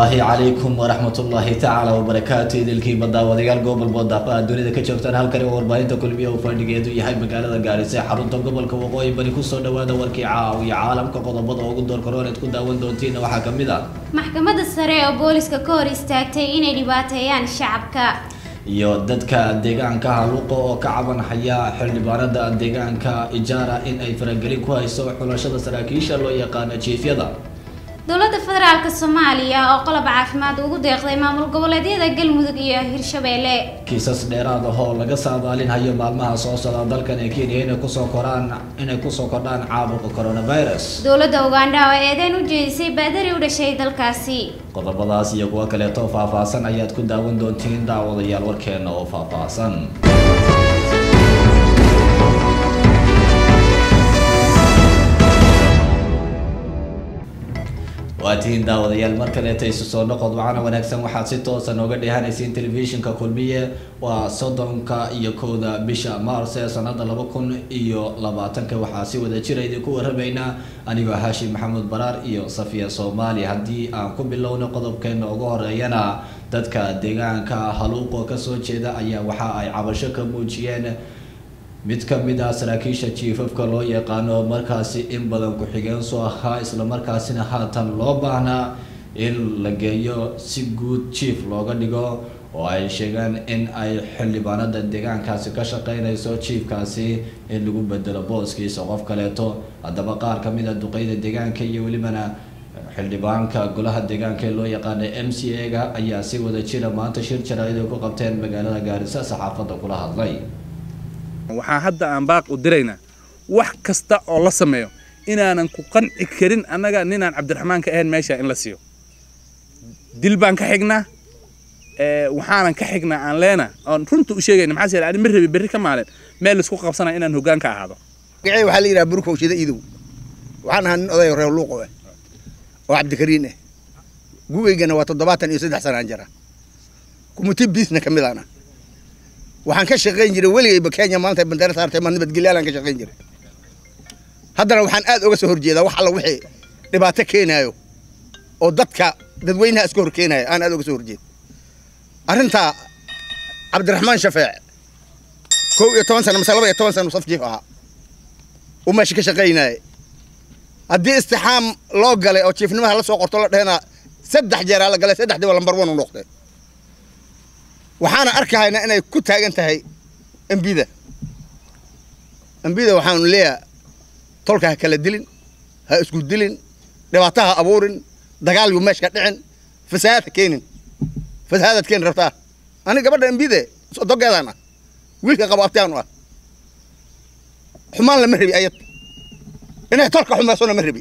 ullaahi calaykum waraxmat ullaahi tacaala wabarakaatu idilkiiba daawadayaal gobol boodaafa aad dunida ka joogtaan halkani oo warbaahinta kulmiya uu fadhigeedu yahay magaalada gaarisa ee xarunta gobolka waqooyi bari kusoo dhawaada warkii caawiya caalamka qodobada ugu doorkarooneed ku daawan doontiina waxaa kamid ah maxkamadda sare oo booliska ka hor istaagtay inay dhibaateeyaan shacabka iyo dadka deegaanka haluuqa oo ka cabanhaya xildhibaanada deegaanka ijaara in ay faragelin ku hayso xulashada saraakiisha loo yaqaano jiifyada dowladda federaalk soomaaliya oo qolob caafimaad ugu deeqday maamul goboleedyada galmudug iyo hirshabeelle kiisas dheeraad ah oo laga saadaalinhayo maalmaha soo socda dalkan ee kenya inay kusoo koraan inay kusoo kordhaan caabuqa coronavirus dowladda ugandha oo eedeyn u jeedisay baadari u dhashay dalkaasi qodobadaas iyo kuwo kaleeto faahfaahsan ayaad ku daawan doontiin daawadayaal warkeena oo faahfaahsan waa tihiin daawadayaal mar kaleeta isu soo noqod wacana wanaagsan waxaad si toosa nooga dheehanaysiin telefishinka kulmiye waa soddonka iyo kowda bisha maars ee sanada laba kun iyo labaatanka waxaa si wada jira idinku waramaynaa anigoo haashim maxamuud baraar iyo safiya soomaali haddii aan ku bilowno qodobkeena ugu horeeyana dadka deegaanka haluuqo kasoo jeeda ayaa waxa ay cabasho ka muujiyeen mid ka mid ah saraakiisha jiifafka loo yaqaano markaasi in badan ku-xigeensu ahaa islamarkaasina haatan loo baahnaa in la geeyo si guud jiif looga dhigo oo ay sheegeen in ay xildhibaanada deegaankaasi ka shaqeynayso jiifkaasi in lagu bedelo booskiisa qof kaleeto haddaba qaar kamid a duqeyda deegaanka iyo welibana xildhibaanka golaha deegaanka ee loo yaqaana m c a ga ayaa si wada jira maanta shir jaraa'id ay ku qabteen magaalada gaarisa saxaafadda kula hadlay waxaan hadda aan baaq u diraynaa wax kasta oo la sameeyo inaanan ku qanci karin annaga ninaan cabdiraxmaan ka ahayn meesha in la siiyo dil baan ka xignaa waxaanan ka xignaa aan leena oon runta u sheegayna maxaa yeele ani ma rabi berri ka maalin meel laisku qabsanaya inaan hoggaan ka ahaado magacay waxaa la yidhaha burkow shida idow waxaan ahaa nin oday reer luuqo ah oo cabdikariin ah gugeygana waa toddobaatan iyo saddex sanaan jira kumiti biisna ka mid aana waxaan ka shaqayn jiray weligayba kenya maanta bandeera saartay ma nabadgelyaalaan ka shaqayn jiray haddana waxaan aad uga soo horjeedaa wax alla wixii dhibaato keenaayo oo dadka dadweynaha iska hor keenaayo aan aad uga soo horjeeda arrintaa cabdiraxmaan shafeec kow iyo toban sana mase laba iyo toban sana saf jiif ahaa uu meesha ka shaqaynaaye haddii istixaam loo galay oo jiifnimaha la soo qorto la dhehena saddex jeeraa la galay saddexdiiba lambar one u noqday waxaana arkahaynaa inay ku taagan tahay embida embida waxaanu leeyahay tolka ha kala dilin ha isku dilin dhibaato ha abuurin dagaal yuu meeshka dhicin fasahaad ha keenin fasahaadaad keeni rabtaa ani gabadha embide dogeedaan ah wiilka qabo abtiaanu ah xumaan lama rabi ayad inay tolka xumaysona ma rabi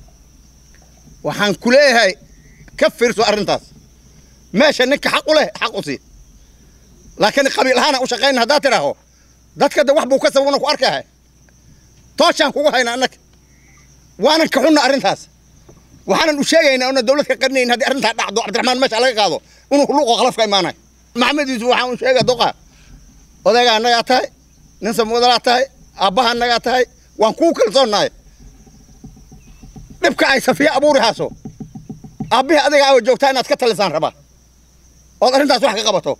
waxaan ku leeyahay ka fiirso arrintaas meesha ninka xaq u leh xaq u sii laakiin qabiil ahaana u shaqayna haddaad tidhaaho dadka de wax buu ka sababna ku arkaha tooshaan kugu hayna annaga waanan ka xunna arrintaas waxaanan u sheegaynaa una dawlad ka qarinayn haddii arrintaa dhacdo cabdiraxmaan meesha laga qaado inuu luuqo khalaf ka imaanayo maxamed yuusuf waxaan u sheega doqa odayga annagaa tahay nin samwadalaa tahay aabbaha annagaa tahay waan kuu kalsoonnahay dhibka ay safiya abuuri haaso aabbihii adiga aawa joogtaa inaad ka talisaan rabaa ood arrintaas wax ka qabato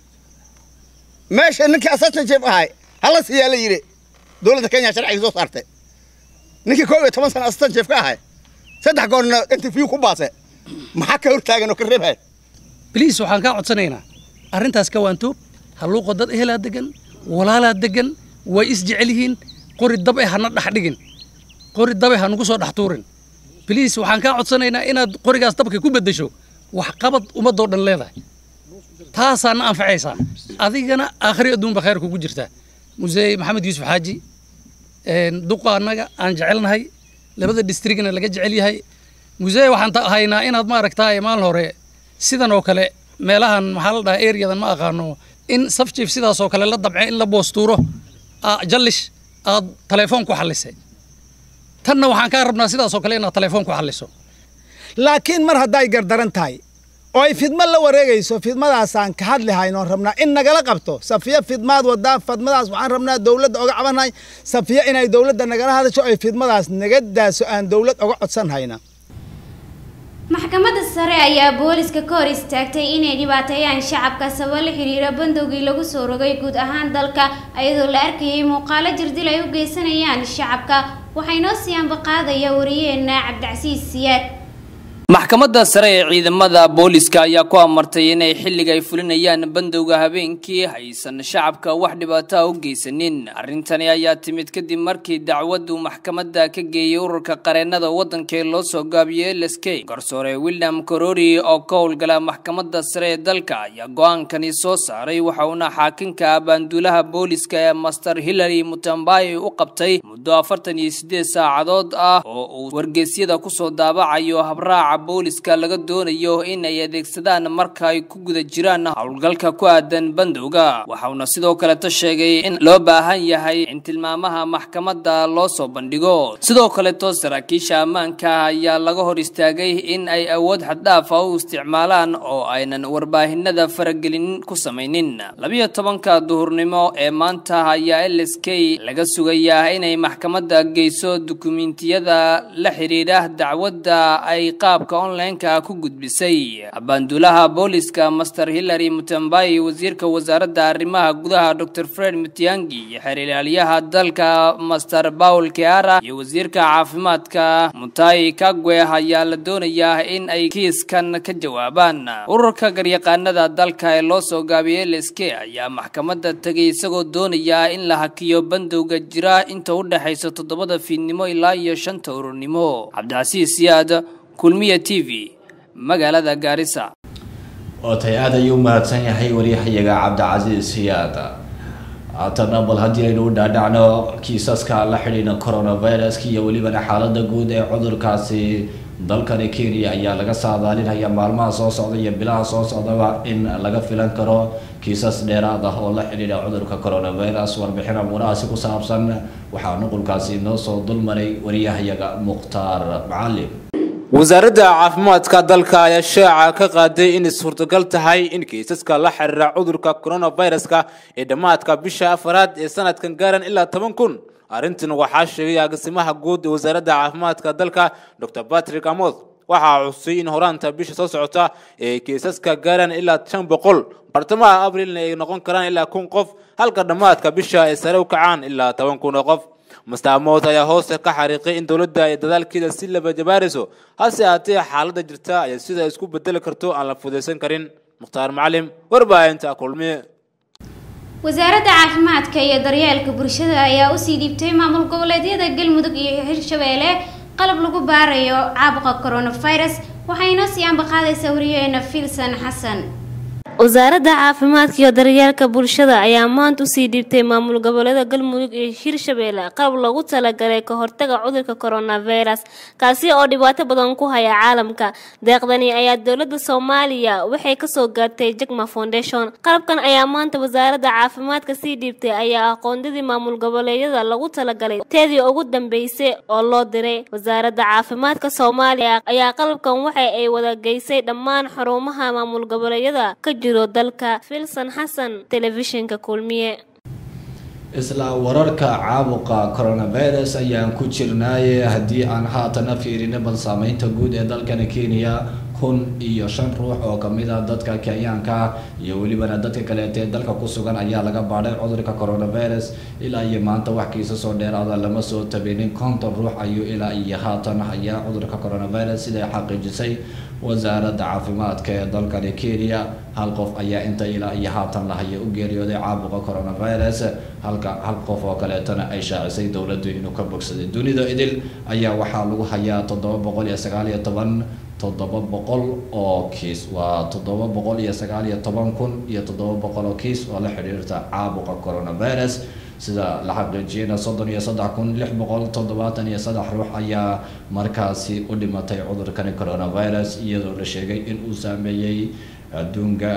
meesha ninkii assistant chief ahay hala siiyaa la yidhi dowladda kenya sharciga soo saartay ninkii koob iyo toban sana assistant chief ka ahay saddex goorna interview ku baase maxaa ka hortaagan oo ka reebhay bliis waxaan kaa codsanaynaa arrintaas ka waantoob halluuqo dad ehelaa degan walaalaa degan way isjecel yihiin qori dabe hana dhex dhigin qori dabe ha nugu soo dhex tuurin bliis waxaan kaa codsanaynaa inaad qorigaas dabka ku beddesho waxqabad ummadoo dhan leedahay taasaana anfacaysaa adigana aakhri adduunba khayr kugu jirtaa musee maxamed yuusuf xaaji duqa annaga aan jecelnahay labada distrigna laga jecel yahay musee waxaan haynaa inaad maaragtaay maalin hore sidan oo kale meelahan maxaa la dhahaa areadan ma aqaano in saf jiif sidaas oo kale la damce in la boostuuro jallish aad telefoon ku xallisay tanna waxaan kaa rabnaa sidaas oo kale inaad telefoon ku xalliso laakiin mar hadday gardaran tahay oo ay fidmo la wareegayso fidmadaasaan ka hadli haynoon rabnaa in nagala qabto safiya fidmaad wadaa fidmadaas waxaan rabnaa dowladda oga cabanhay safiya inay dowladda nagala hadasho ay fidmadaas naga daaso aan dowlad oga codsan hayna maxkamadda sare ayaa booliska ka hor istaagtay inay dhibaateeyaan shacabka sabab la xiriira bandowgii lagu soo rogay guud ahaan dalka iyadoo la arkayay muuqaalo jirdil ay u geysanayaan shacabka waxay noo sii ambaqaadaya wariyeena cabdicasiis siyaad maxkamadda sare ee ciidamada booliska ayaa ku amartay inay xilliga ay fulinayaan bandowga habeenkii haysan shacabka wax dhibaato ah u geysanin arrintani ayaa timid kadib markii dacwaddu maxkamadda ka geeyey ururka qareennada waddanka ee loo soo gaabiyey lsk garsoore william korori oo ka howlgala maxkamadda sare ee dalka ayaa go-aankani soo saaray waxa uuna xaakinka abaanduulaha booliska ee master hillary mutambayi u qabtay muddo afartan iyo siddeed saacadood ah oo uu wargeysyada kusoo daabacayo habraaca booliska laga doonayo in ay adeegsadaan marka ay ku guda jiraan howlgalka ku aadan bandowga waxauna sidoo kaleto sheegay in loo baahan yahay in tilmaamaha maxkamadda loo soo bandhigo sidoo kaleto saraakiisha ammaanka ayaa laga hor istaagay in ay awood xaddhaafa u isticmaalaan oo aynan warbaahinada faragelin ku samaynin labiyo tobanka duhurnimo ee maanta ayaa l s k laga sugayaa inay maxkamadda geyso dukumiintiyada la xiriira dacwadda ay qaab onlineka ku gudbisay abaanduulaha booliska master hillary mutambayi wasiirka wasaaradda arrimaha gudaha dor fred mutiangi iyo xeer ilaaliyaha dalka master paul keara iyo wasiirka caafimaadka mutai kagwe ayaa la doonayaa in ay kiiskan ka jawaabaan ururka garyaqaanada dalka ee loo soo gaabiyey lsk ayaa maxkamadda tegay isagoo doonaya in la hakiyo bandowga jira inta u dhexaysa toddobada fiidnimo ilaa iyo shanta ururnimo cabdicasiis siyaad kulmiya t v magaalada gaarisa ootay aad ayuu mahadsan yahay waryahayaga cabdicasiis siyaad haatana bal haddii aynu u dhaadhacno kiisaska la xidhiidha coronaviruska iyo welibana xaalada guud ee cudurkaasi dalkani kenya ayaa laga saadaalinaya maalmaha soo socda iyo bilaha soo socdaba in laga filan karo kiisas dheeraad ah oo la xidhiidha cudurka coronavirus warbixin amuurahaasi ku saabsan waxaa nuqulkaasi inoo soo dulmaray waryahayaga mukhtaar macalin wasaaradda caafimaadka dalka ayaa shaaca ka qaaday inay suurtagal tahay in kiisaska la xiriira cudurka coronaviruska ee dhammaadka bisha afaraad ee sanadkan gaaran ilaa toban kun arrintan waxaa sheegay agaasimaha guud ee wasaaradda caafimaadka dalka dr patrick amoth waxaa xusay in horaanta bisha soo socota ee kiisaska gaaraan ilaa shan boqol bartamaha abrilna ay noqon karaan ilaa kun qof halka dhammaadka bisha ay sare u kacaan ilaa toban kun oo qof mastaamood ayaa hoosta ka xariiqay in dowladda ay dadaalkeeda si laba jabaarayso hase haatee xaaladda jirta ayaa sida isku bedeli karto aan la fudaysan karin mukhtaar macalim warbaahinta kulmiye wasaaradda caafimaadka iyo daryeelka bulshada ayaa usii dhiibtay maamul goboleedyada galmudug iyo hirshabeelle qalab lagu baarayo caabuqa coronavirus waxayna sii ambaqaadaysa wariyeena filson xasan wasaaradda caafimaadka iyo daryeelka bulshada ayaa maanta usii dhiibtay maamul goboleeda galmudug iyo hirshabeelle qalab loogu talagalay ka hortaga cudurka coronavirus kaasi oo dhibaato badan ku haya caalamka deeqdani ayaa dowladda soomaaliya waxay kasoo gaartay jagma foundation qalabkan ayaa maanta wasaaradda caafimaadka sii dhiibtay ayaa aqoondadii maamul goboleedyada lagu talagalay teedii ugu dambeysay oo loo diray wasaaradda caafimaadka soomaaliya ayaa qalabkan waxa ay wada geysay dhammaan xarumaha maamul goboleedyada ka jiro dalka filson xasan telefishinka kulmiye isla wararka caabuqa coronavirus ayaan ku jirnaaye haddii aan haatana fiirino bal saameynta guud ee dalkani kenya kun iyo shan ruux oo kamid ah dadka kenyaanka ah iyo welibana dadka kaleeta ee dalka ku sugan ayaa laga baadhay cudurka coronavirus ilaa iyo maanta wax kiisa soo dheeraada lama soo tabinin konton ruux ayuu ilaa iyo haatan hayaa cudurka coronavirus siday xaqiijisay wasaaradda caafimaadka ee dalkani kenya hal qof ayaa inta ilaa iyo haatan lahaya u geeriyooday caabuqa coronavirus halka hal qof oo kaleetana ay shaacisay dowladdu inuu ka bogsaday dunida idil ayaa waxaa lagu hayaa toddoba boqol iyo sagaal iyo toban toddoba boqol oo kiis waa toddoba boqol iyo sagaal iyo toban kun iyo toddoba boqol oo kiis oo la xidhiirta caabuqa coronavirus sida la xaqiijiyeyna soddon iyo saddex kun lix boqol toddobaatan iyo saddex ruux ayaa markaasi u dhimatay cudurkani coronavirus iyadoo la sheegay in uu saameeyey adduunka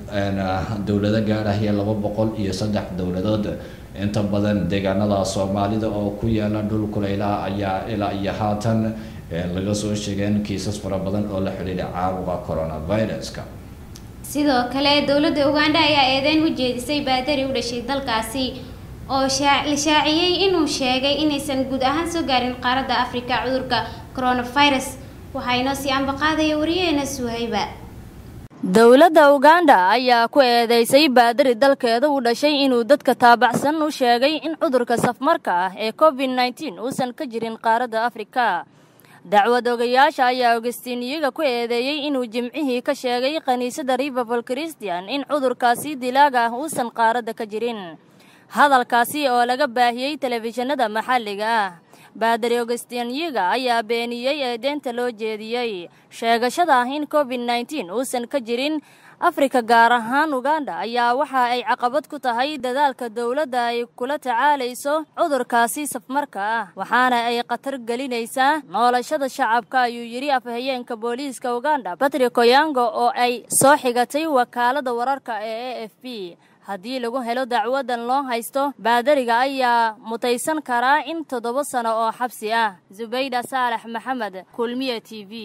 dowlado gaarahaya laba boqol iyo saddex dowladood inta badan deegaanada soomaalida oo ku yaala dhul kulaylaha ayaa ilaa iyo haatan laga soo sheegeen kiisas fara badan oo la xidhiidha caabuqa coronaviruska sidoo kale dowladda ugandha ayaa eedeyn u jeedisay baadari u dhashay dalkaasi oo la shaaciyey inuu sheegay inaysan guud ahaan soo gaarin qaaradda afrika cudurka coronavirus waxaa inoo sii ambaqaadaya wariyaheena suhayba dowladda uganda ayaa ku eedeysay baadari dalkeeda u dhashay inuu dadka taabacsan u sheegay in cudurka safmarka ah ee covid nneteen uusan ka jirin qaaradda afrika dacwad ogayaasha ayaa ogestiiniyaga ku eedeeyey inuu jimcihii ka sheegay kiniisadda riverval christian in cudurkaasi dilaaga ah uusan qaaradda ka jirin hadalkaasi oo laga baahiyey telefishinada maxalliga ah baadari ogestiinyaga ayaa beeniyey eedeynta loo jeediyey sheegashada ah in covid nneteen uusan ka jirin afrika gaar ahaan uganda ayaa waxa ay caqabad ku tahay dadaalka dowladda ay kula tacaalayso cudurkaasi safmarka ah waxaana ay khatar gelinaysaa noolashada shacabka ayuu yidhi afhayeenka booliiska uganda batrik oyango oo ay soo xigatay wakaalada wararka ee a f b haddii lagu helo dacwadan loo haysto baadariga ayaa mutaysan karaa in toddoba sano oo xabsi ah zubayda saalax maxamed kulmiye t v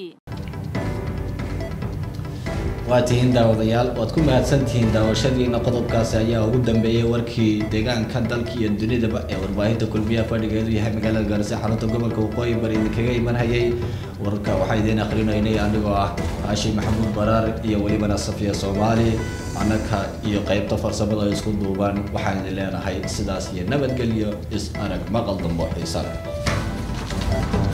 waa tihiin daawadayaal waad ku mahadsantihiin daawashadiina qodobkaasi ayaa ugu dambeeyey warkii deegaanka dalka iyo dunidaba ee warbaahinta kulmiyaha fadhigeedu yahay magaalada gaarisa xarunta gobolka waqooyi bari idinkaga imanhayay wararka waxaa idiin akrinaynay anigoo ah caashi maxamuud baraar iyo welibana safiya soomaali annaka iyo qaybta farsamada isku duuban waxaan idin leenahay sidaas iyo nabadgelyo is arag maqal dambo xiisa leh